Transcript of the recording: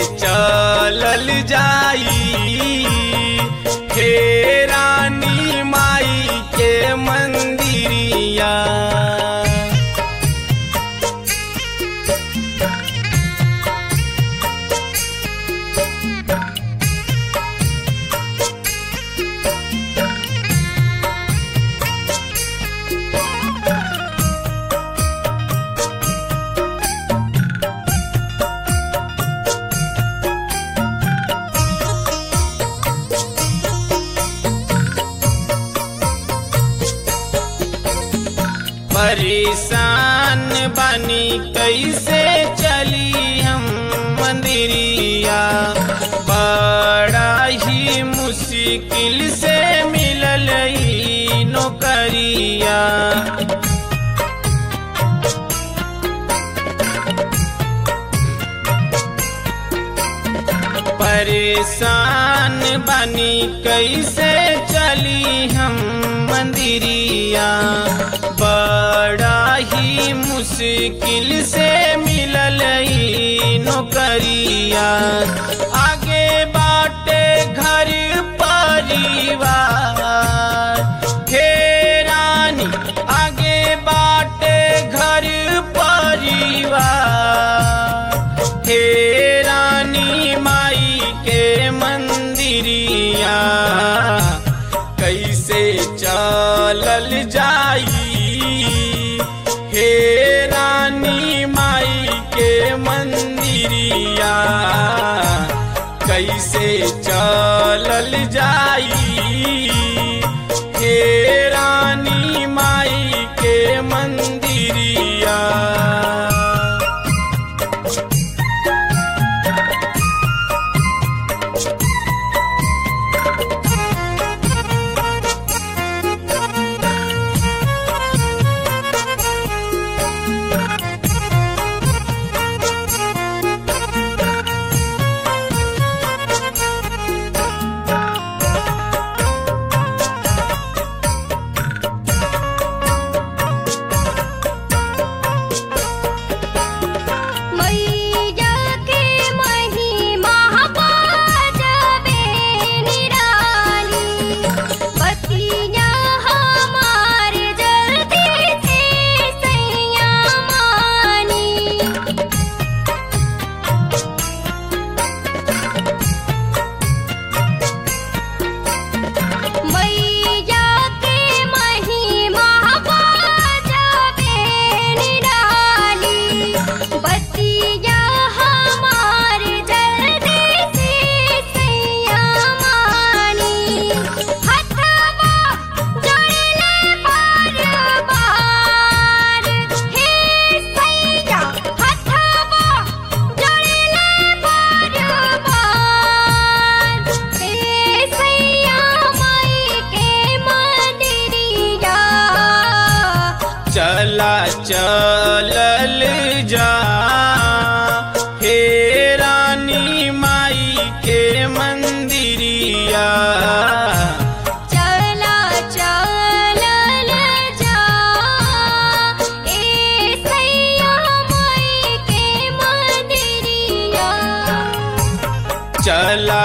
चलल जाई हे रानी माई के मंदिरिया परेशान बनी कैसे चली हम मंदिरिया बड़ा ही मुश्किल से मिलल ई नौकरिया परेशान बनी कैसे चली हम मंदिरिया बड़ा ही मुश्किल से मिलल ई नौकरिया आगे बाटे घर परिवार हे रानी आगे बाटे घर परिवार हे रानी माई के मंदिरिया कैसे चलल जाई हे रानी माई के मंदिरिया कैसे चलल जाई हे रानी माई के मंदिरिया मैया के महिमा बाजबे निराली बतिया हमार जल्दी से सैया मानी मैया के महिमा बाजबे निराली बतिया हमार जल्दी से सैया मानी हथवा जोड़ले बार बार हे सैया हथवा जोड़ले बार बार हे सैया माई के मंदिरिया चला चलल जा हे रानी माई के मंदिरिया चला चलल जा ए सैया माई के मंदिरिया चला